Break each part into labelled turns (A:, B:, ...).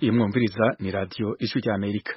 A: iyi mwumviriza ni radiyo ijwi rya amerika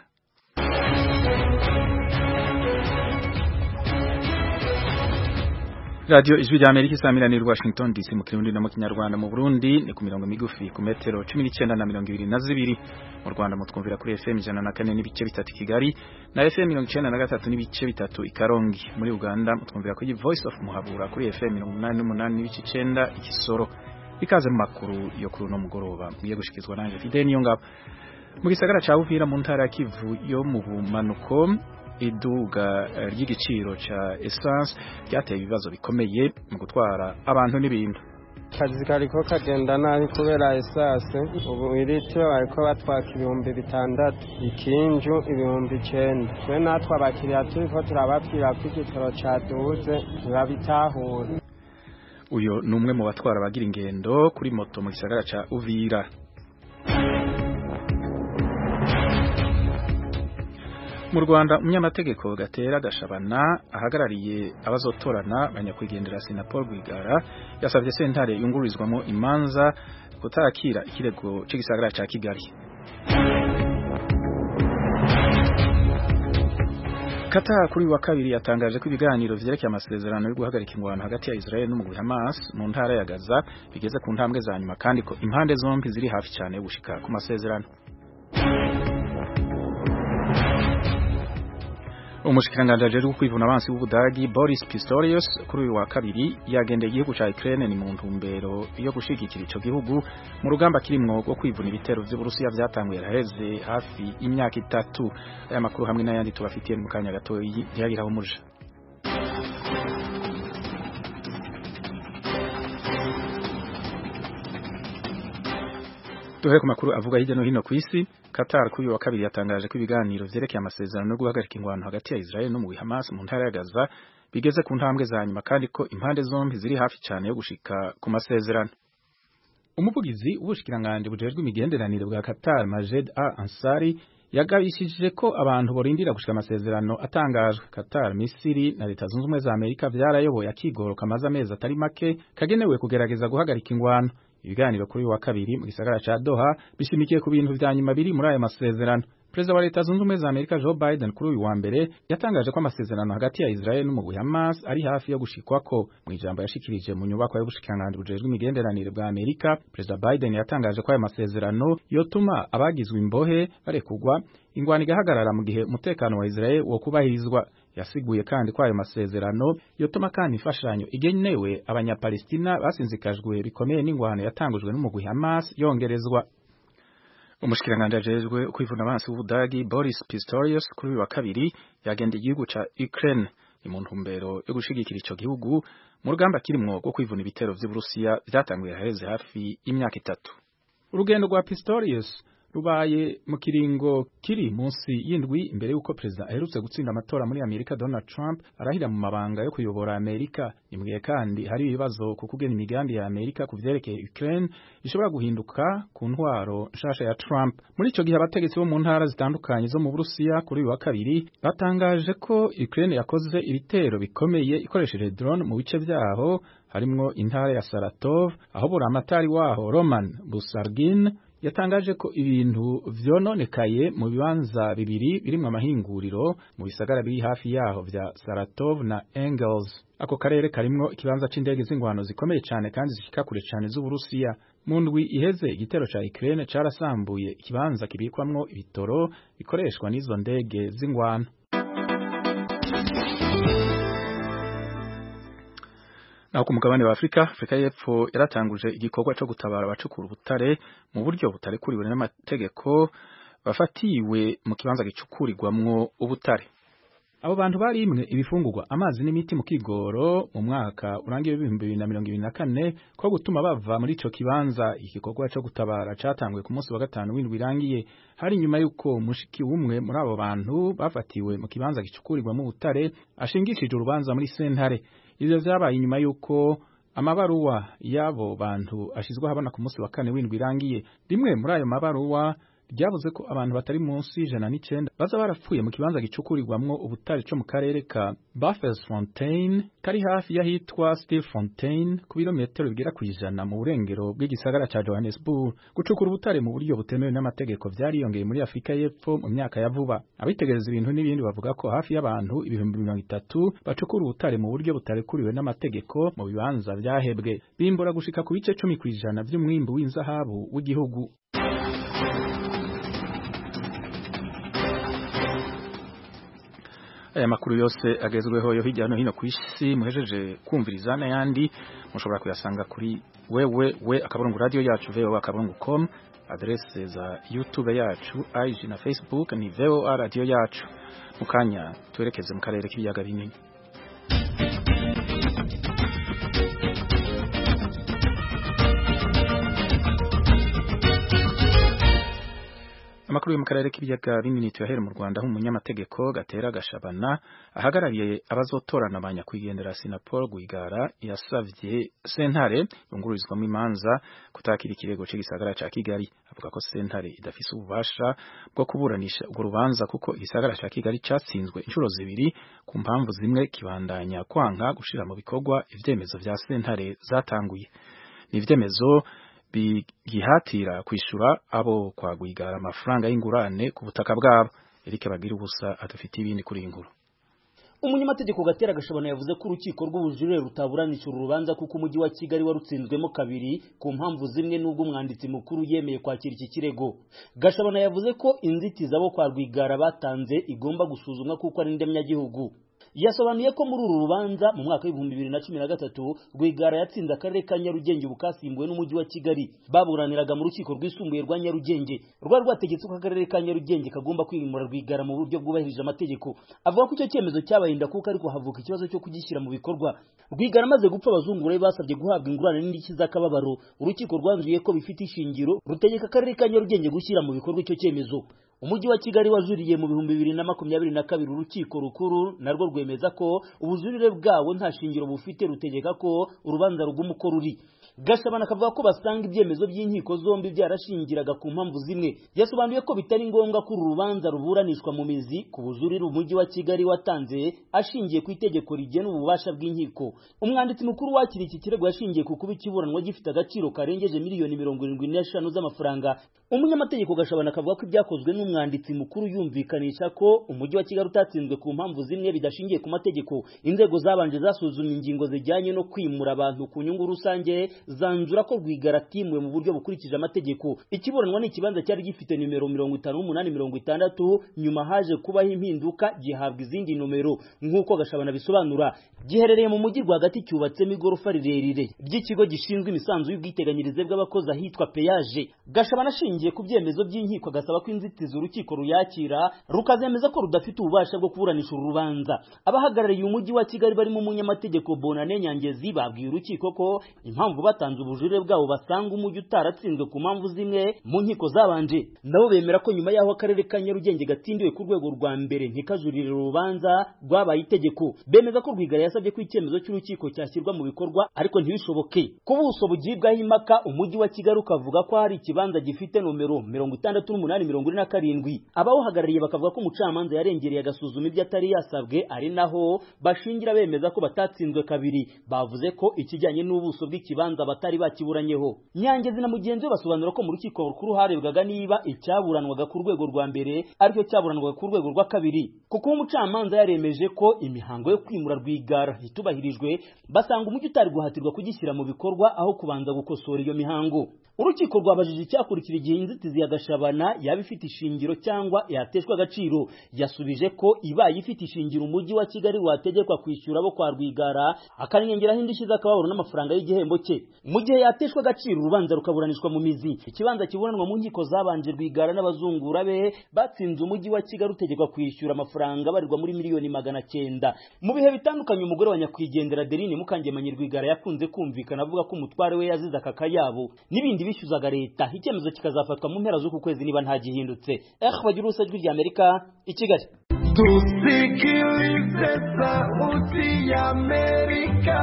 A: radiyo ijwi rya amerika isamiraniye washington dc mu kirundi no mu kinyarwanda mu burundi ni ku mirongo migufi ku metero cumi n'icyenda na mirongo ibiri na zibiri mu rwanda mutwumvira kuri fm ijana na kane n'ibice bitatu kigali na fm mirongo icyenda na gatatu n'ibice bitatu i karongi muri uganda mutwumvira kuri voice of muhabura kuri fm mirongo umunani n'umunani n'ibice icyenda igisoro ikaze mu makuru yo kuri uno mugoroba mugiye gushikizwa nanje fide niyo ngabo mu gisagara ca Uvira mu ntara ya Kivu yo mu bumanuko iduga ry'igiciro ca essence ryateye ibibazo bikomeye mu gutwara abantu n'ibintu
B: akazi kariko kagenda nabi kubera esase ubu iritiro bariko batwaka ibihumbi bitandatu ikinju ibihumbi icenda twe natwe abakiriya turiko turababwira ko igitoro caduze ntibabitahura
A: uyo ni umwe mu batwara abagira ingendo kuri moto mu gisagara ca Uvira mu Rwanda umunyamategeko gatera gashabana ahagarariye abazotorana banyakwigendera Sinapol Rwigara yasabye sentare yungururizwamo imanza kutakira ikirego c'igisagara ca Kigali Qatar kuri wa kabiri yatangaje ko ibiganiro vyerekeye amasezerano yo guhagarika ingwano hagati ya Israel n'umugwi Hamas mu ntara ya Gaza bigeze ku ntambwe za nyuma kandi ko impande zombi ziri hafi cyane yo gushika ku masezerano umushikiranganji ajejwe kwivuna abansi w'ubudagi Boris Pistorius kuri uyu wa kabiri yagendeye igihugu ca Ukraine ni mu ntumbero yo gushigikira ico gihugu mu rugamba kirimwo rwo kwivuna ibitero vy'Uburusiya vyatanguye raheze hafi imyaka itatu aya makuru hamwe n'ayandi tubafitiye mu kanya gato ntiyagiraho umuja duhere ku makuru avuga hirya no hino ku isi Qatar kuri uyu wa kabiri yatangaje ko ibiganiro vyerekeye amasezerano yo guhagarika ingwano hagati ya Israel no mu Hamas mu ntara ya Gaza bigeze ku ntambwe za nyuma kandi ko impande zombi ziri hafi cyane yo gushika ku masezerano umuvugizi w'ubushikiranganje bujejwe imigenderanire bwa Qatar Majed Al Ansari yagabishije ko abantu borindira gushika amasezerano atangajwe Qatar Misiri na Leta Zunze Ubumwe za Amerika vyarayoboye akigoro kamaze amezi atari make kagenewe kugerageza guhagarika ingwano ibiganiro kuri wa kabiri mu gisagara ca Doha bishimikiye ku bintu vya nyuma biri muri aya masezerano Perezida wa Leta Zunze Ubumwe za Amerika Joe Biden kuri uyu wa mbere yatangaje ko amasezerano hagati ya Israel n'umugwi Hamas ari hafi yo gushikwako mu ijambo yashikirije mu nyubako y'ubushikiranganje bujejwe imigenderanire bwa Amerika Perezida Biden yatangaje ko aya masezerano yotuma abagizwe imbohe barekugwa ingwani igahagarara mu gihe umutekano wa Israel wo kubahirizwa yasiguye kandi ko ayo masezerano yotuma kandi imfashanyo igenewe abanyapalestina basinzikajwe bikomeye n'ingwano yatangujwe n'umugwi Hamas yongerezwa umushikiranganje ajejwe kwivuna abansi w'ubudagi Boris Pistorius kuri uyu wa kabiri yagenda igihugu ca Ukraine ni mu ntumbero yo gushigikira ico gihugu mu rugamba kirimwo rwo kwivuna ibitero vy'Uburusiya vyatanguye haheze hafi imyaka itatu urugendo rwa Pistorius rubaye mu kiringo kiri munsi y'indwi imbere y'uko perezida aherutse gutsinda amatora muri Amerika Donald Trump arahira mu mabanga yo kuyobora Amerika nimwiye kandi hari ibibazo ku kugena imigambi ya Amerika ku vyerekeye Ukraine ishobora guhinduka ku ntwaro nshasha ya Trump muri ico gihe abategetsi bo mu ntara zitandukanye zo mu Burusiya kuri uyu wa kabiri batangaje ko Ukraine yakoze ibitero bikomeye ikoresheje drone mu bice vyaho harimwo intara ya Saratov aho buramatari waho Roman Busargin yatangaje ko ibintu vyononekaye mu bibanza bibiri birimwo amahinguriro mu bisagara biri hafi yaho vya Saratov na Engels ako karere karimwo ikibanza c'indege z'ingwano zikomeye cane kandi zishika kure cane z'Uburusiya mu ndwi iheze igitero ca Ukraine carasambuye ikibanza kibikwamwo ibitoro bikoreshwa n'izo ndege z'ingwano naho ku mugabane wa Afrika Afrika y'Epfo yaratanguje igikorwa cyo gutabara abacukura ubutare mu buryo butarekuriwe n'amategeko bafatiwe mu kibanza gicukurirwamwo ubutare abo bantu bari imwe ibifungurwa amazi n'imiti mu kigoro mu mwaka urangiye w'ibihumbi bibiri na mirongo ibiri na kane ko gutuma bava muri ico kibanza igikorwa co gutabara catanguye ku munsi wa gatanu w'indwi irangiye hari nyuma y'uko mushiki w'umwe muri abo bantu bafatiwe mu kibanza gicukurirwamo ubutare ashingishije urubanza muri sentare ivyo vyabaye inyuma y'uko amabaruwa y'abo bantu ashizwe ahabona ku munsi wa kane w'indwi irangiye rimwe muri ayo mabaruwa ryavuze ko abantu batari munsi y'ijana n'icenda baza barapfuye mu kibanza gicukurirwamwo ubutare co mu karere ka Baffelsfontein kari hafi y'ahitwa Stilfontein ku birometero bigera kw'ijana mu burengero bw'igisagara ca Johannesburg gucukura ubutare mu buryo butemewe n'amategeko vyariyongeye muri Afrika y'Epfo mu myaka ya vuba abitegereza ibintu n'ibindi bavuga ko hafi y'abantu ibihumbi mirongo itatu bacukura ubutare mu buryo butarekuriwe n'amategeko mu bibanza vyahebwe bimbura gushika ku bice cumi kw'ijana vy'umwimbu w'inzahabu w'igihugu aya makuru yose agezweho yo hirya no hino ku isi muhejeje kumviriza n'ayandi mushobora kuyasanga kuri wewe we akaburungu radio yacu voa akaburungu com adresse za youtube yacu IG na facebook ni voa radio yacu mukanya twerekeze mu karere k'ibiyaga binini amakuru yo mu karere k'ibiyaga binini tuyahere mu Rwanda nk'umunyamategeko gatera gashabana ahagarariye abazotorana ba nyakwigendera Sinapol Rwigara yasavye sentare yungururizwamo imanza kutakira ikirego c'igisagara ca Kigali avuga ko sentare idafise ububasha bwo kuburanisha urwo rubanza kuko igisagara ca Kigali catsinzwe inshuro zibiri ku mpamvu zimwe kibandanya kwanka gushira mu bikorwa ivyemezo vya sentare zatanguye ni ivyemezo bigihatira kwishura abo kwagwigara amafaranga y'ingurane ku butaka bwabo Eric bagira ubusa adufite ibindi kuri inkuru
C: umunyamategeko gatera gashabana yavuze ko urukiko rw'ubujurire rutaburanisha uru rubanza kuko umujyi wa kigali warutsinzwemo kabiri ku mpamvu zimwe n'ubwo umwanditsi mukuru yemeye kwakira iki kirego gashabana yavuze ko inzitizi abo kwa rwigara batanze igomba gusuzumwa kuko ari ndemyagihugu yasobanuye ko muri uru rubanza mu mwaka w'ibihumbi bibiri na cumi na gatatu rwigara yatsinze akarere ka nyarugenge ubu kasimbuwe n'umujyi wa kigali baburaniraga mu rukiko rwisumbuye rwa nyarugenge rwari rwategetse ko akarere ka nyarugenge kagomba kwimura rwigara mu buryo bwubahirije amategeko avuga ko icyo cyemezo cyabahinda kuko ariko havuka ikibazo cyo kugishyira mu bikorwa rwigara amaze gupfa abazungura be basabye guhabwa ingurane n'indishyi z'akababaro urukiko rwanzuye ko bifite ishingiro rutegeka akarere ka nyarugenge gushyira mu bikorwa icyo cyemezo umujyi wa kigali wajuriye mu bihumbi bibiri na makumyabiri na kabiri urukiko rukuru narwo rwemeza ko ubujurire bwabo nta shingiro bufite rutegeka ko urubanza ruguma uko ruri gashabana akavuga ko basanga ibyemezo by'inkiko zombi byarashingiraga ku mpamvu zimwe yasobanuye ko bitari ngombwa ko uru rubanza ruburanishwa mu mizi ku bujurire umujyi wa kigali watanze ashingiye ku itegeko rigena ububasha bw'inkiko umwanditsi mukuru wakira iki kirego yashingiye ku kuba ikiburanwa gifite agaciro karengeje miliyoni mirongo irindwi n'eshanu z'amafaranga umunyamategeko gashabana akavuga ko ibyakozwe n'umwanditsi mukuru yumvikanisha ko umujyi wa kigali utatsinzwe ku mpamvu zimwe bidashingiye ku mategeko inzego zabanje zasuzumye ingingo zijyanye no kwimura abantu ku nyungu rusange zanzura ko rwigara atimwe mu buryo bukurikije amategeko ikiburanwa ni ikibanza cyari gifite nimero mirongo itanu n'umunani mirongo itandatu nyuma haje kubaho impinduka gihabwa izindi nomero nk'uko gashabana bisobanura giherereye mu mujyi rwagati cyubatsemo igorofa rirerire ry'ikigo gishinzwe imisanzu y'ubwiteganyirize bw'abakozi ahitwa peyaje gashabana ashingiye ku byemezo by'inkiko agasaba ko inzitizi urukiko ruyakira rukazemeza ko rudafite ububasha bwo kuburanisha uru rubanza abahagarariye umujyi wa kigali barimo umunyamategeko bonane nyangezi babwiye urukiko ko impamvu batanze ubujurire bwabo basanga umujyi utaratsinzwe ku mpamvu zimwe mu nkiko zabanje nabo bemera ko nyuma y'aho akarere ka nyarugenge gatsindiwe ku rwego rwa mbere ntikajurire urubanza rwabaye itegeko bemeza ko rwigara yasabye ko icyemezo cy'urukiko cyashyirwa mu bikorwa ariko ntibishoboke ku buso bugibwaho impaka umujyi wa kigali ukavuga ko hari ikibanza gifite nomero mirongo itandatu n'umunani mirongo ine na karindwi abawuhagarariye bakavuga ko umucamanza yarengereye agasuzuma ibyo atari yasabwe ari naho bashingira bemeza ko batatsinzwe kabiri bavuze ko ikijyanye n'ubuso bw'ikibanza batari bakiburanyeho nyangezi na mugenzi we basobanura ko mu rukiko rukuru harebwaga niba icyaburanwaga ku rwego rwa mbere aricyo cyaburanwaga ku rwego rwa kabiri kuko umucamanza yaremeje ko imihango yo kwimura rwigara itubahirijwe basanga umujyi utari guhatirwa kugishyira mu bikorwa aho kubanza gukosora iyo mihango urukiko rwabajije icyakurikira igihe inzitizi ya gashabana yaba ifite ishingiro cyangwa yateshwa agaciro yasubije ko ibaye ifite ishingiro umujyi wa kigali wategekwa kwishyura abo kwa rwigara akanengeraho indishyi z'akababaro n'amafaranga y'igihembo cye mu gihe yateshwa agaciro urubanza rukaburanishwa mu mizi ikibanza kiburanwa mu nkiko zabanje rwigara n'abazungura be batsinze umujyi wa kigali utegekwa kwishyura amafaranga abarirwa muri miliyoni magana cyenda mu bihe bitandukanye umugore wa nyakwigendera derine mukangemanyi rwigara yakunze kumvikana avuga ko umutware we yazize aka kayabo n'ibindi bishyuzaga leta icyemezo kikazafatwa mu mpera z'uku kwezi niba ntagihindutse eh bagira urusa rw'ijwi ry'amerika i kigali
D: tusikilize sauti ya amerika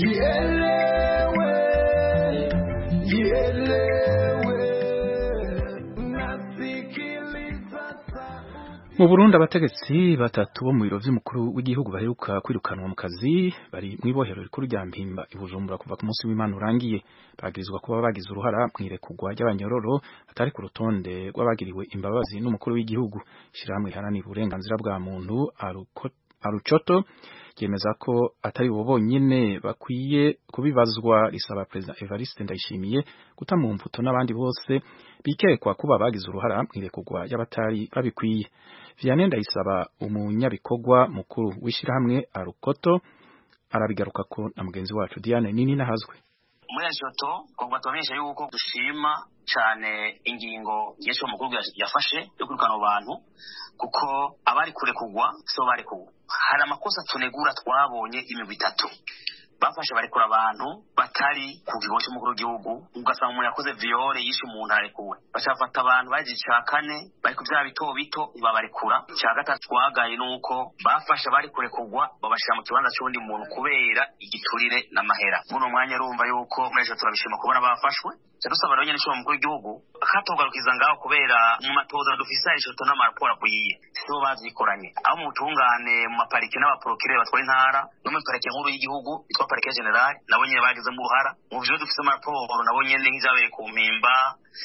D: ielewe ielewe
A: mu Burundi abategetsi batatu bo mu biro vy'umukuru w'igihugu baheruka kwirukanwa mu kazi bari mw'ibohero rikuru rya Mpimba i Bujumbura kuva ku munsi w'Imana urangiye bagirizwa kuba bagize uruhara mw'irekurwa ry'abanyororo atari ku rutonde rw'abagiriwe imbabazi n'umukuru w'igihugu ishirahamwe riharanira uburenganzira bwa muntu arucoto ryemeza ko atari bo bonyene bakwiye kubibazwa risaba Perezida Evariste Ndayishimiye guta mu mvuto n'abandi bose bikekwa kuba bagize uruhara mw'irekurwa y'abatari babikwiye Vianney Ndayisaba umunyabikorwa mukuru w'ishirahamwe Arukoto arabigaruka ko na mugenzi wacu Diane Nini nahazwe
E: muri ajoto kongwa tubamenyesha yuko dushima cyane ingingo y'ejo mukuru yafashe yo kwirukana abantu kuko abari kure kugwa so bari kugwa hari amakosa tunegura twabonye imigwi itatu bafashe barekura abantu batari ku kigo cy'umukuru w'igihugu ugasanga umuntu yakoze viole yishe umuntu ararekuwe bashafata abantu bagize icya kane bari ku byaha bito bito ntibabarekura icya gatatu twagaye ni uko bafashe abari kurekurwa babashyira mu kibanza cy'undi muntu kubera igiturire n'amahera muri uwo mwanya urumva yuko muri ejo turabishima kubona bafashwe dusaba rero nyine ishobora mukuru w'igihugu katugarukiza ngaho kubera mu matoza dufise ishoto n'amaraporo akwiye sibo bavyikoranye aho mu butungane mu maparike n'abaprokire batwara intara no muri parike nkuru y'igihugu yitwa parike general nabo nyene bagizemo uruhara mu vyo dufise amaraporo nabo nyene nk'ivyabereye ku mpimba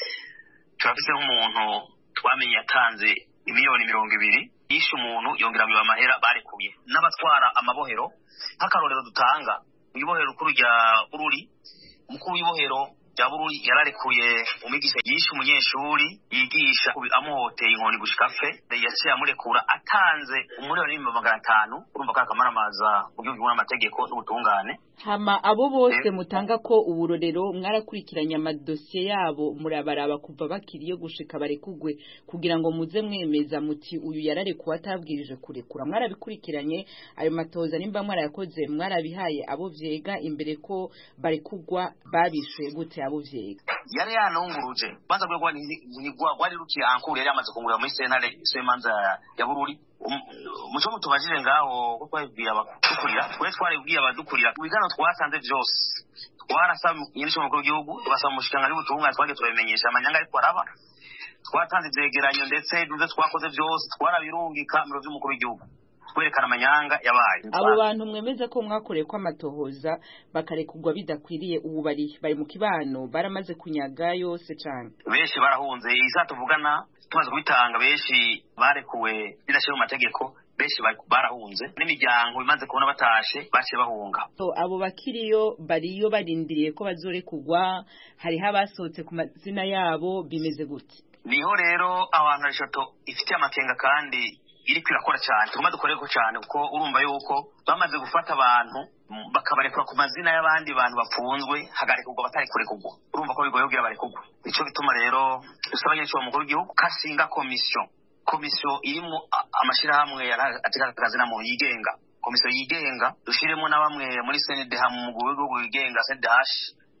E: turafise nk'umuntu twamenye yatanze imiliyoni mirongo ibiri yishe umuntu yongera biba amahera barekuye n'abatwara amabohero nk'akarorero dutanga ibohero rukuru rya bururi umukuru w'ibohero rya bururi yararekuye umwigisha yishe umunyeshuri yigisha amuhoteye inkoni gushika fe yaciye amurekura atanze umuriyoni n'ibihumbi magana atanu urumva ko akamaramaza mu gihugu n'amategeko n'ubutungane
F: hama abo bose mutanga ko uburorero mwarakurikiranye amadosiye yabo murabaraba kuva bakiriye gushika barekugwe kugira ngo muze mwemeza muti uyu yararekuwe atabwirije kurekura mwarabikurikiranye ayo matoza nimba mwarayakoze mwarabihaye abo vyega imbere ko barekugwa babishuye gute abo vyega
E: yari yanunguruje banza rwego rwari rukiye ankuru yari yamaze kungurira muri sentare imanza ya bururi umuco mutubajije ngaho ko twabibwiye abadukurira twe twaribwiye abadukurira ibigano twasanze byose twarasaba nyir'icyo mukuru w'igihugu tubasaba umushikiranganji w'ubutungane twagiye turabimenyesha amanyanga ariko araba twatanze ivyegeranyo ndetse n'ivyo twakoze byose twarabirungika mu biro vy'umukuru w'igihugu kwerekana amanyanga yabaye
F: abo bantu mwemeza ko mwakoreye ko amatohoza bakarekugwa bidakwiriye ubu bari bari mu kibano baramaze kunyaga yose cane
E: benshi barahunze isa tuvugana tumaze kubitanga benshi barekuwe bidashyira mu mategeko benshi barahunze n'imiryango imaze kubona batashe baciye bahunga
F: abo bakiriyo bariyo barindiriye ko bazorekugwa hariho abasohotse ku mazina yabo bimeze gute
E: niho rero abantu reshoto ifitiye amakenga kandi iriko irakora cyane tugomba dukoreko cyane kuko urumva yuko bamaze gufata abantu bakabarekura ku mazina y'abandi bantu bafunzwe hagarekurwa batari kurekurwa urumva ko bigoye kugira barekurwa nico gituma rero dusaba nyinshi mukuru w'igihugu kashinga komisiyo komisiyo irimo amashirahamwe ategeka akazi na muntu yigenga komisiyo yigenga dushiremo na bamwe muri CNDH mu mugwi w'igihugu wigenga CNDH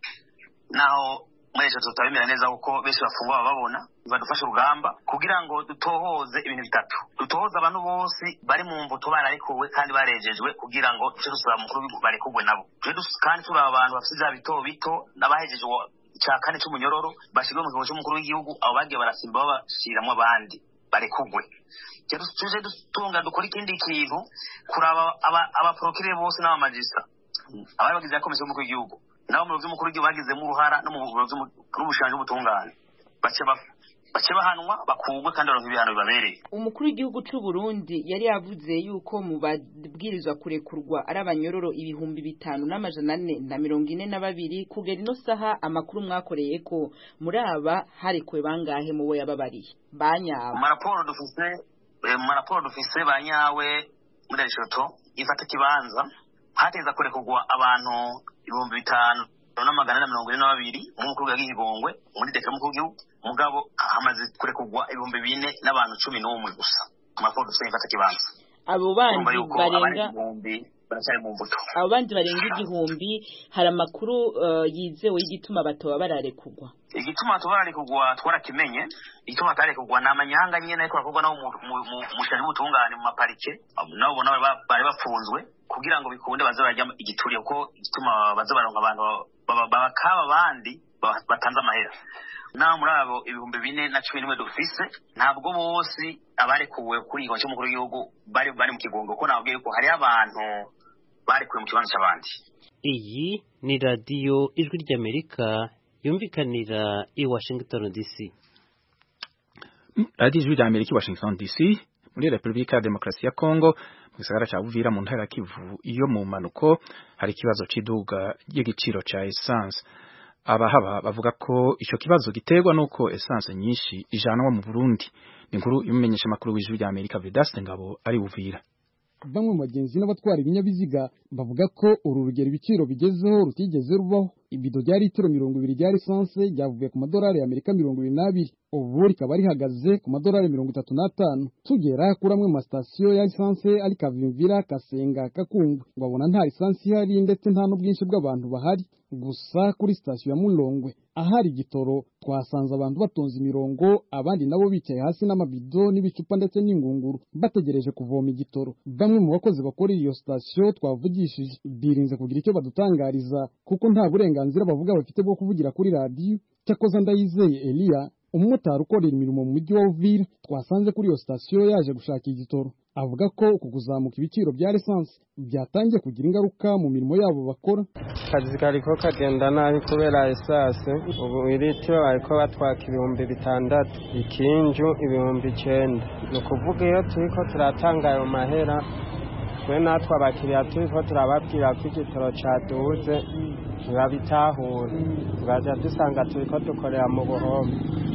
E: naho muri ejo tutabemera neza kuko benshi bafungwa bababona badufasha urugamba kugira ngo dutohoze ibintu bitatu dutohoze abantu bose bari mu mbuto bararekuwe kandi barejejwe kugira ngo duce dusaba mukuru barekugwe nabo kandi turi abantu bafite ibyaha bito bito n'abahejeje icya kane cy'umunyororo bashyirwe mu kigo cy'umukuru w'igihugu abo bagiye barasimba babashyiramo abandi barekugwe tuje dutunga dukora ikindi kintu kuraba abaporokire bose n'abamajisita abari bagize ya komisiyo y'umukuru w'igihugu nabo mu by'umukuru w'igihugu bagizemo uruhara no mu n'ubushanje bw'ubutungane bace bahanwa bakugwe kandi baronka ibihano bibabereye
F: umukuru w'igihugu c'u Burundi yari yavuze yuko mu babwirizwa kurekurwa ari abanyororo ibihumbi bitanu n'amajana ane na mirongo ine na babiri kugera ino saha amakuru mwakoreye ko muri aba harekuwe bangahe mu bo yababariye banyawe
E: mu maraporo dufise mu maraporo dufise banyawe muri reshoto ifata kibanza hateza kurekurwa abantu ibihumbi bitanu n'amagana na mirongo ine na babiri umukuru w'igihugu Gihigongwe muri deka mukuru w'igihugu mugabo hamaze kurekurwa ibihumbi bine n'abantu cumi n'umwe gusa ku makuru dufite ifata kibanza
F: abo bandi barenga
E: baracyari mu mbuto
F: abo bandi barenga igihumbi hari amakuru yizewe y'igituma batoba bararekugwa
E: igituma batoba bararekugwa twarakimenye igituma batarekugwa ni amanyanga nyine ariko arakorwa nabo mu shani w'ubutungane mu maparike nabo bona bari bafunzwe kugira ngo bikunde baze barajya igituriye kuko igituma baza baronka abantu bakaba abandi batanze amahera naho muri abo ibihumbi bine na cumi n'imwe dufise ntabwo bose abarekuwe kuri iyi cy'umukuru w'igihugu bari bari mu kigongo kuko nababwiye yuko hariho abantu barekuwe mu kibanza cy'abandi
G: iyi ni radiyo ijwi ry'amerika yumvikanira i washington dc
A: radiyo ijwi ry'amerika i washington dc muri repubulika ya demokarasi ya kongo mu gisagara cya buvira mu ntara ya kivu iyo mu mpanuko hari ikibazo cy'iduga ry'igiciro cya esanse abahaba bavuga ko icyo kibazo giterwa n'uko esanse nyinshi ijanwa mu burundi ni inkuru y'umumenyesha amakuru w'ijwi rya amerika vedaste ngabo ari buvira
H: bamwe mu bagenzi n'abatwara ibinyabiziga bavuga ko uru rugero ibiciro bigezeho rutigeze rubaho ibido rya litiro mirongo ibiri rya lisanse ryavuye ku madolari y'amerika mirongo ibiri n'abiri ubu rikaba rihagaze ku madolari mirongo itatu n'atanu tugera kuri amwe mu masitasiyo ya lisanse ari kavimvira kasenga kakungwe babona nta lisansi ihari ndetse nta n'ubwinshi bw'abantu bahari gusa kuri sitasiyo ya mulongwe ahari igitoro twasanze abantu batonze imirongo abandi nabo bicaye hasi n'amabido n'ibicupa ndetse n'ingunguru bategereje kuvoma igitoro bamwe mu bakozi bakorera iyo sitasiyo twavugishije birinze kugira icyo badutangariza kuko nta burenganzira bavuga bafite bwo kuvugira kuri radiyo cyakoze ndayizeye eliya umumotari ukorera imirimo mu mujyi wa uvira twasanze kuri iyo sitasiyo yaje gushaka igitoro avuga ko uku kuzamuka ibiciro bya lisansi byatangiye kugira ingaruka mu mirimo yabo bakora
B: akazi kariko kagenda nabi kubera esase ubu iritiro bariko batwaka ibihumbi bitandatu ikinju ibihumbi icenda ni ukuvuga iyo turiko turatanga ayo mahera twe natwe abakiriya turiko turababwira ko igitoro caduze ntibabitahura tugaja dusanga turiko dukorera mu buhombe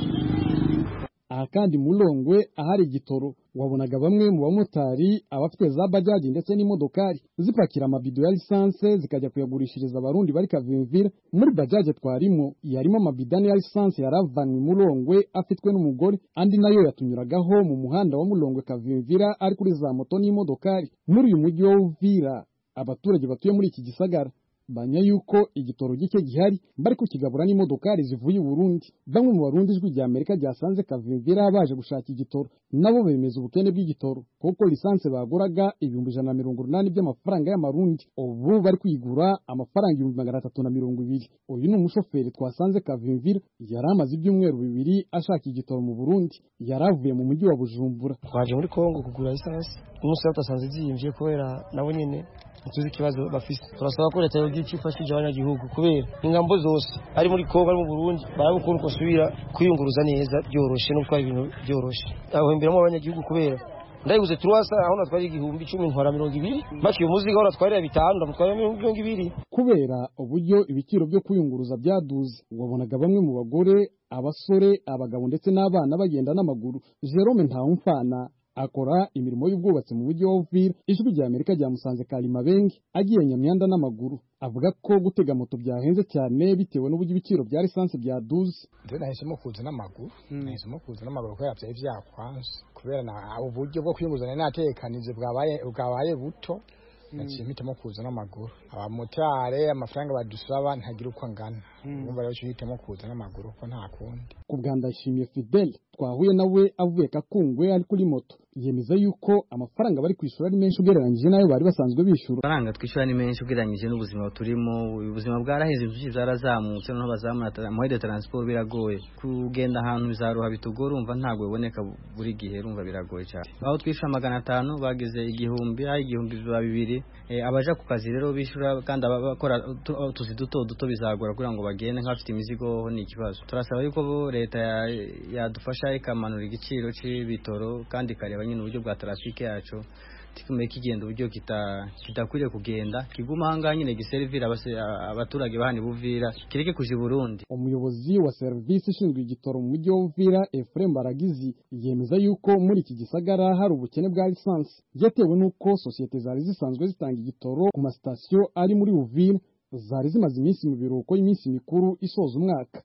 H: aha kandi mulongwe ahari igitoro wabonaga bamwe mu bamotari abafite za bajaji ndetse n'imodokari zipakira amabido ya lisanse zikajya kuyagurishiriza abarundi bari kavimvira muri bajaje twarimo yarimo amabido ane ya lisanse yaravanwe mulongwe afitwe n'umugore andi nayo yatunyuragaho mu muhanda wa mulongwe kavimvira ari kuri za moto n'imodokari muri uyu mujyi wa uvira abaturage batuye muri iki gisagara banya yuko igitoro gike gihari bari kukigabura n'imodokari zivuye i Burundi bamwe mu barundi ijwi rya Amerika ryasanze kavimvira baje gushaka igitoro nabo bemeza ubukene bw'igitoro kuko lisanse baguraga ibihumbi ijana na mirongo inani by'amafaranga y'amarundi ubu bari kwigura amafaranga ibihumbi magana atatu na mirongo ibiri uyu ni umushoferi twasanze kavimvira yari amaze ibyumweru bibiri ashaka igitoro mu Burundi yari avuye mu mujyi wa Bujumbura
I: twaje muri Kongo kugura lisansi umunsi twasanze ziyimvye kubera nabo nyene tuzi ikibazo bafise turasaba ko leta yogira icyo ifashije abanyagihugu kubera ingambo zose ari muri Kongo ari mu Burundi barabukora uko asubira kwiyunguruza neza byoroshe no gutwara ibintu byoroshe ahemberamo abanyagihugu kubera ndayiguze turwasa aho natwara igihumbi icumi ntwara mirongo ibiri bakiye umuzigo aho natwarira bitanu ndamutwarira mirongo ibiri
H: kubera uburyo ibiciro byo kwiyunguruza byaduze wabonaga bamwe mu bagore abasore abagabo ndetse n'abana bagenda n'amaguru Jerome Ntawumfana akora imirimo y'ubwubatsi mu mujyi wa Uvira ijwi rya Amerika ryamusanze Kalimabengi agiye Nyamyanda n'amaguru avuga ko gutega moto byahenze cyane bitewe n'uburyo ibiciro bya lisansi byaduze
J: nje nahisemo kuza n'amaguru nahisemo kuza n'amaguru kubera byari byakwanze kubera na uburyo bwo kwiyunguzanya natekanije bwabaye bwabaye buto naciye mpitamo kuza n'amaguru abamotari amafaranga badusaba ntagira uko angana urumva rero cyo hitamo kuza n'amaguru ko nta kundi
H: ku bwa ndayishimiye Fidel twahuye nawe avuye kakungwe ari kuri moto yemeza yuko amafaranga bari kwishyura ari menshi ugereranyije n'ayo bari basanzwe bishyura
K: amafaranga twishyura ni menshi ugereranyije n'ubuzima turimo ubuzima bwaraheze byinshi byarazamutse noneho bazamura amahede taransiporo biragoye kugenda ahantu bizaruha bitugora urumva ntabwo biboneka buri gihe urumva biragoye cyane aho twishyura magana atanu bageze igihumbi aho igihumbi biba bibiri abaja ku kazi rero bishyura kandi abakora utuzi duto duto bizagora kugira ngo bagende nk'abafite imizigo ni ikibazo turasaba yuko leta yadufasha ikamanura igiciro cy'ibitoro kandi ikareba nyine uburyo bwa trafike yacu tikume kigenda uburyo kidakwiriye kugenda kiguma ahangaha nyine giserivira abaturage bahani buvira kireke kuja i Burundi
H: umuyobozi wa serivisi ishinzwe igitoro mu mujyi wa Uvira Efrem Baragizi yemeza yuko muri iki gisagara hari ubukene bwa lisansi byatewe n'uko sosiyete zari zisanzwe zitanga igitoro ku masitasiyo ari muri Uvira zari zimaze iminsi mu biruhuko y'iminsi mikuru isoza umwaka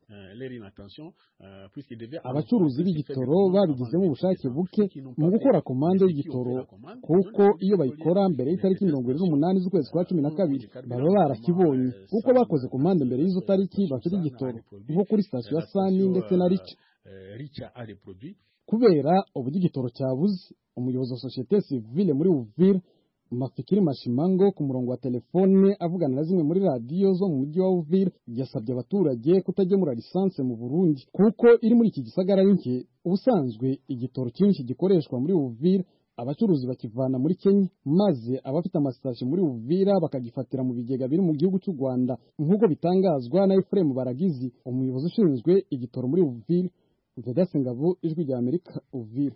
H: abacuruzi b'igitoro babigizemo ubushake buke mu gukora komande y'igitoro kuko iyo bayikora mbere y'itariki mirongo irindwi n'umunani z'ukwezi kwa cumi na kabiri baba barakibonye kuko bakoze komande mbere y'izo tariki bafite igitoro nko kuri sitasiyo ya sani ndetse na rica kubera uburyo igitoro cyabuze umuyobozi wa sosiyete sivile muri uvira mafikiri mashimango ku murongo wa telefone avugana na zimwe muri radiyo zo mu mujyi wa uvira yasabye abaturage kutagemura lisanse mu burundi kuko iri muri iki gisagara ari nke ubusanzwe igitoro cyinshi gikoreshwa muri uvira abacuruzi bakivana muri kenya maze abafite amasitasiyo muri uvira bakagifatira mu bigega biri mu gihugu cy'u rwanda nk'uko bitangazwa na efuremu baragizi umuyobozi ushinzwe igitoro muri uvira vedase ngabo ijwi rya amerika uvira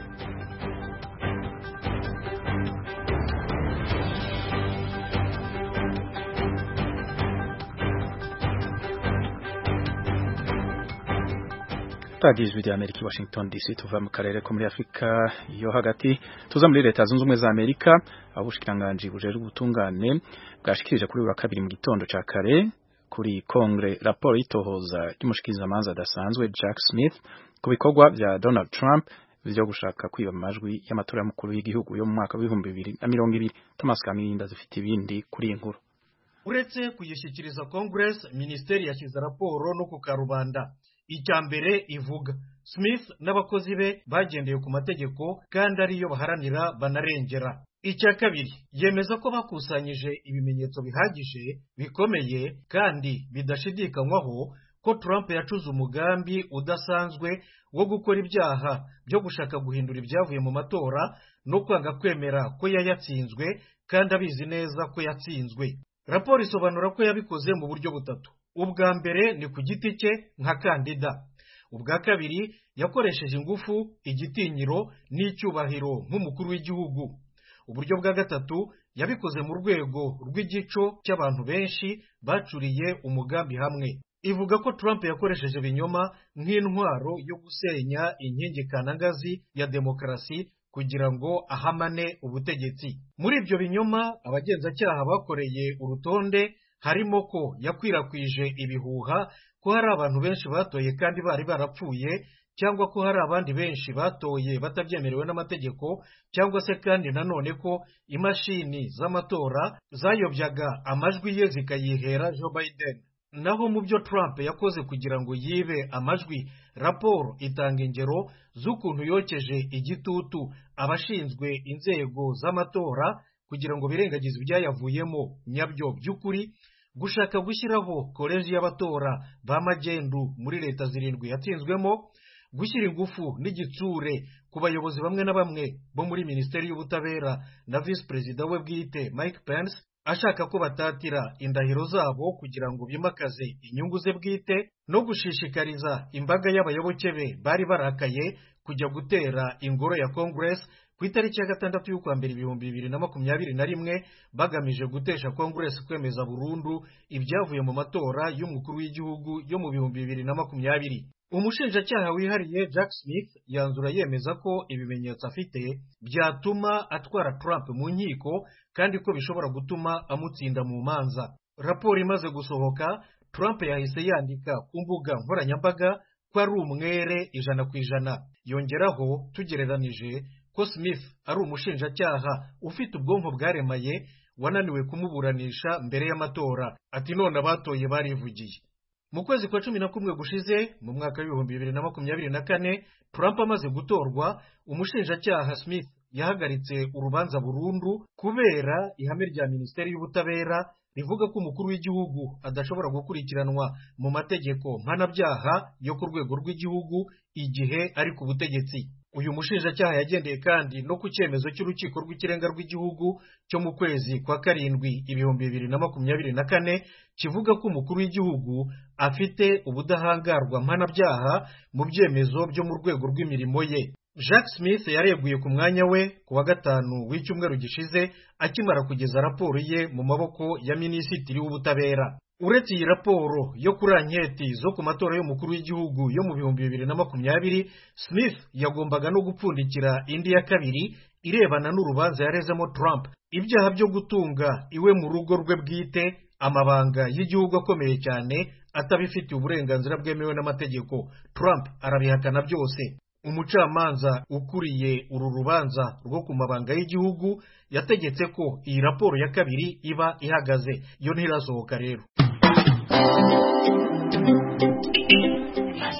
A: radiyo ijwi rya amerika i washington dc tuva mu karere ko muri afurika yo hagati tuza muri leta zunze ubumwe za amerika aho ubushikiranganji bujejwe ubutungane bwashikirije kuri wa kabiri mu gitondo ca kare kuri kongre raporo y'itohoza ry'umushikirizamanza adasanzwe jack smith ku bikorwa vya donald trump vyo gushaka kwiba amajwi y'amatora y'umukuru w'igihugu yo mu mwaka w'ibihumbi bibiri na mirongo ibiri thomas kamirinda zifite ibindi kuri iyi nkuru
L: uretse kuyishyikiriza congress minisiteri yashyize raporo no ku karubanda icya mbere ivuga smith n'abakozi be bagendeye ku mategeko kandi ariyo baharanira banarengera icya kabiri yemeza ko bakusanyije ibimenyetso bihagije bikomeye kandi bidashidikanywaho ko trump yacuze umugambi udasanzwe wo gukora ibyaha byo gushaka guhindura ibyavuye mu matora no kwanga kwemera ko yayatsinzwe kandi abizi neza ko yatsinzwe raporo isobanura ko yabikoze mu buryo butatu ubwa mbere ni ku giti cye nka kandida ubwa kabiri yakoresheje ingufu igitinyiro n'icyubahiro nk'umukuru w'igihugu uburyo bwa gatatu yabikoze mu rwego rw'igico cy'abantu benshi bacuriye umugambi hamwe ivuga ko Trump yakoresheje ibinyoma nk'intwaro yo gusenya inkingi kanangazi ya demokarasi kugira ngo ahamane ubutegetsi muri ibyo binyoma abagenzacyaha bakoreye urutonde harimo ko yakwirakwije ibihuha ko hari abantu benshi batoye kandi bari barapfuye cyangwa ko hari abandi benshi batoye batabyemerewe n'amategeko cyangwa se kandi nanone ko imashini z'amatora zayobyaga amajwi ye zikayihera Joe Biden naho mu byo Trump yakoze kugira ngo yibe amajwi raporo itanga ingero z'ukuntu yokeje igitutu abashinzwe inzego z'amatora kugira ngo birengagize ibyayavuyemo nyabyo by'ukuri gushaka gushyiraho koleji y'abatora ba magendu muri leta zirindwi yatsinzwemo gushyira ingufu n'igitsure ku bayobozi bamwe na bamwe bo muri minisiteri y'ubutabera na visi perezida we bwite mike pence ashaka ko batatira indahiro zabo kugira ngo bimakaze inyungu ze bwite no gushishikariza imbaga y'abayoboke be bari barakaye kujya gutera ingoro ya congress ku itariki ya gatandatu y'ukwa mbere ibihumbi bibiri na makumyabiri na rimwe bagamije gutesha congress kwemeza burundu ibyavuye mu matora y'umukuru w'igihugu yo mu bihumbi bibiri na makumyabiri umushinjacyaha wihariye jack smith yanzura yemeza ko ibimenyetso afite byatuma atwara trump mu nkiko kandi ko bishobora gutuma amutsinda mu manza raporo imaze gusohoka trump yahise yandika ku mbuga nkoranyambaga ko ari umwere ijana ku ijana yongeraho tugereranije ko smith ari umushinjacyaha ufite ubwonko bwaremaye wananiwe kumuburanisha mbere y'amatora ati none abatoye barivugiye mu kwezi kwa cumi na kumwe gushize mu mwaka w'ibihumbi bibiri na makumyabiri na kane Trump amaze gutorwa umushinjacyaha Smith yahagaritse urubanza burundu kubera ihame rya minisiteri y'ubutabera rivuga ko umukuru w'igihugu adashobora gukurikiranwa mu mategeko mpanabyaha yo ku rwego rw'igihugu igihe ari ku butegetsi uyu mushinjacyaha yagendeye kandi no ku cyemezo cy'urukiko rw'ikirenga rw'igihugu cyo mu kwezi kwa karindwi ibihumbi bibiri na makumyabiri na kane kivuga ko umukuru w'igihugu afite ubudahangarwa mpanabyaha mu byemezo byo mu rwego rw'imirimo ye Jack Smith yareguye ku mwanya we ku wa gatanu w'icyumweru gishize akimara kugeza raporo ye mu maboko ya minisitiri w'ubutabera uretse iyi raporo yo kuri anketi zo ku matora y'umukuru w'igihugu yo mu bihumbi bibiri na makumyabiri Smith yagombaga no gupfundikira indi ya kabiri irebana n'urubanza yarezemo Trump ibyaha byo gutunga iwe mu rugo rwe bwite amabanga y'igihugu akomeye cyane atabifitiye uburenganzira bwemewe n'amategeko Trump arabihakana byose umucamanza ukuriye uru rubanza rwo ku mabanga y'igihugu yategetse ko iyi raporo ya kabiri iba ihagaze yo ntirasohoka rero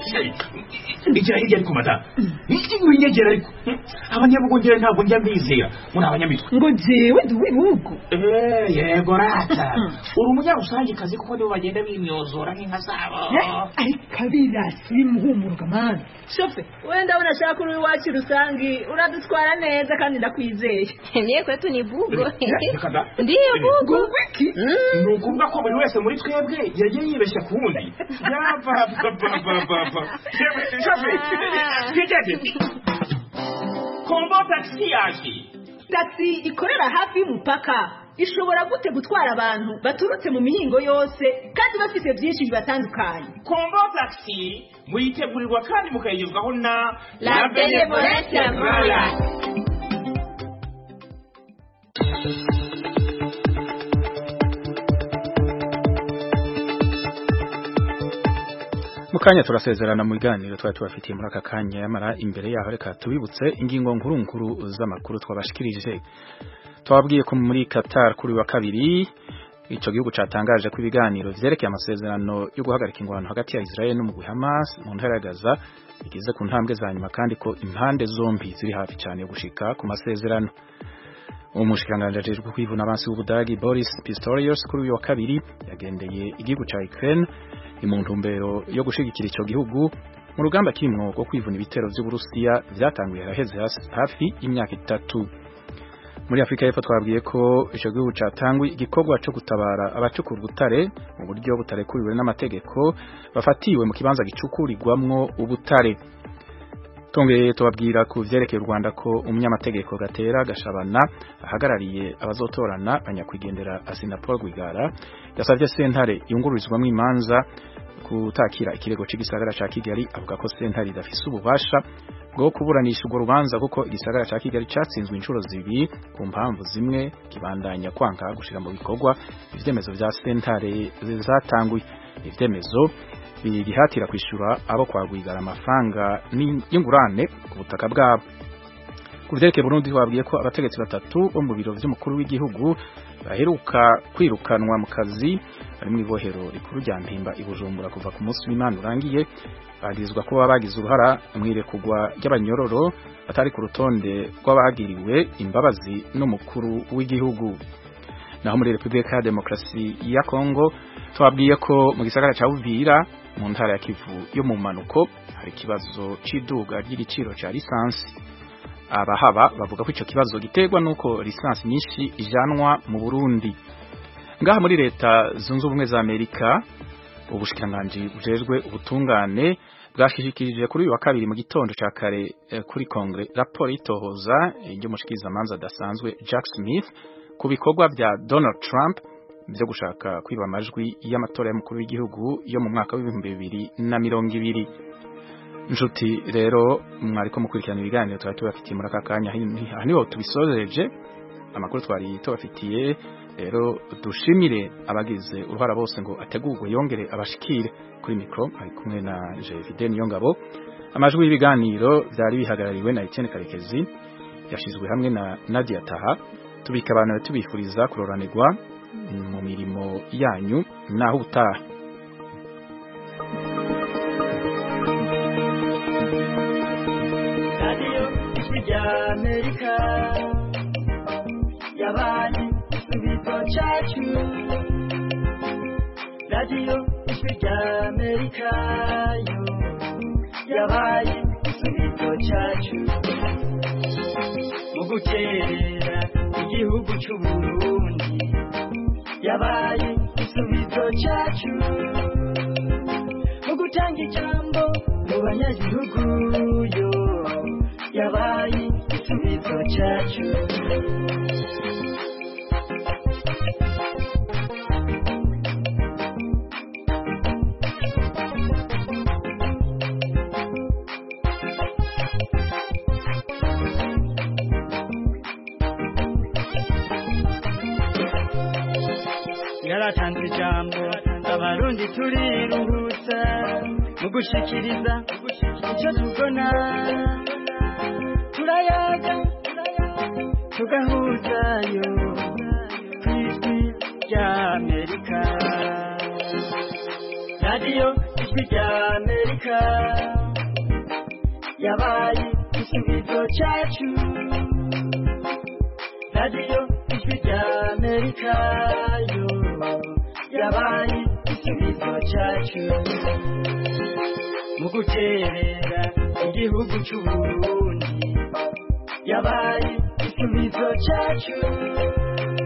M: igira hirya ariko madamu winyegera ariko abanyabugongera ntabwo njya mbizera muri abanyamitwe
N: ngo jewe ndi uw'ibihugu
M: yego rata uri umunyarusangikazi kuko nibo bagenda bimyozora nk'inka zabo
N: ariko abirasi bimuhumuruka mani shofe wenda ndabona ashaka uri iwacu rusangi uradutwara neza kandi ndakwizeye
O: niye kwetu ni bugo
M: Reka da.
O: ndiyo bugo
N: wiki
M: ni ukuvuga ko buri wese muri twebwe yagiye yibeshya ku wundi yapapapapapa twigeze kombo tagisi yaje
N: tagisi ikorera hafi y'umupaka ishobora gute gutwara abantu baturutse mu mihingo yose kandi bafite byinshi bibatandukanye
M: kombo tagisi muyitegurirwa kandi mukayigezwaho na
O: La Benevolence Royal.
A: mu kanya turasezerana mu biganiro twari tubafitiye muri aka kanya yamara imbere yaho reka tubibutse ingingo nkuru nkuru z'amakuru twabashikirije twababwiye ko muri Qatar kuri wa kabiri ico gihugu catangaje ko ibiganiro vyerekeye amasezerano yo guhagarika ingwano hagati ya Israel n'umugwi Hamas mu ntara ya Gaza bigeze ku ntambwe za nyuma kandi ko impande zombi ziri hafi cyane yo gushika ku masezerano umushikiranganji ajejwe kwivuna abansi w'ubudagi Boris Pistorius kuri uyu wa kabiri yagendeye igihugu ca Ukraine mu ntumbero yo gushigikira ico gihugu mu rugamba kirimwo rwo kwivuna ibitero vy'Uburusiya vyatanguye haraheze hafi imyaka itatu muri Afrika y'Epfo twabwiye ko ico gihugu catangwe igikorwa co gutabara abacukura ubutare mu buryo butarekuriwe n'amategeko bafatiwe mu kibanza gicukurirwamwo ubutare Tongeye tubabwira ku vyerekeye u Rwanda ko umunyamategeko Gatera Gashabana ahagarariye abazotorana banyakwigendera Asinapol Rwigara yasavye sentare yungururizwamwo imanza kutakira ikirego c'igisagara ca Kigali avuga ko sentare idafise ububasha bwo kuburanisha urwo rubanza kuko igisagara ca Kigali catsinzwe inshuro zibiri ku mpamvu zimwe kibandanya kwanga gushira mu bikorwa ivyemezo vya sentare zatanguye ivyemezo bihatira kwishura abo kwagwigara amafaranga y'ingurane ku butaka bwabo ku vyerekeye Burundi twabwiye ko abategetsi batatu bo mu biro vy'umukuru w'igihugu baheruka kwirukanwa mu kazi bari mu ibohero rikuru rya Mpimba i Bujumbura kuva ku munsi w'Imana urangiye bagirizwa ko baba bagize uruhara mu irekurwa ry'abanyororo batari ku rutonde rw'abagiriwe imbabazi n'umukuru w'igihugu naho muri Republika ya Demokarasi ya Kongo twabwiye ko mu gisagara ca Uvira mu ntara ya Kivu yo mu manuko hari ikibazo c'iduga ry'igiciro ca lisansi abahaba bavuga ko ico kibazo giterwa nuko lisansi nyinshi ijanwa mu Burundi ngaha muri leta zunze ubumwe za Amerika ubushikiranganji bujejwe ubutungane bwashishikirije kuri uyu wa kabiri mu gitondo ca kare eh, kuri kongre raporo itohoza ry'umushikiriza manza dasanzwe Jack Smith ku bikorwa vya Donald Trump byo gushaka kwiba amajwi y'amatora y'umukuru w'igihugu yo mu mwaka w'ibihumbi bibiri na mirongo ibiri nshuti rero mwariko mukurikirana ibiganiro twari tubafitiye muri aka kanya aha niho tubisoreje amakuru twari tubafitiye rero dushimire abagize uruhara bose ngo ategurwe yongere abashikire kuri mikro ari kumwe na Jevide Niyongabo amajwi y'ibiganiro byari bihagarariwe na Etienne Karekezi yashizwe hamwe na Nadia Taha tubika abantu tubifuriza kuroranirwa mu mirimo yanyu naho ubutaha
P: radiyo ijwi rya amerika yabaye igisubizo cyacu radiyo ijwi rya amerika yo yabaye igisubizo cyacu mu gukerera igihugu cy'u burundi yabaye igisubizo cyacu mu gutanga ijambo mu banyagihugu yo yabaye igisubizo cyacu yaratanze ijambo abarundi turiruhutsa mu gushikiriza icyo tubona turayaga tugahuzayo ku ijwi rya amerika radiyo ijwi rya amerika yabaye igisubizo cyacu radiyo ijwi rya amerika yo yabaye igisubizo cyacu mu guterera igihugu cy'uburundi yabaye igisubizo cyacu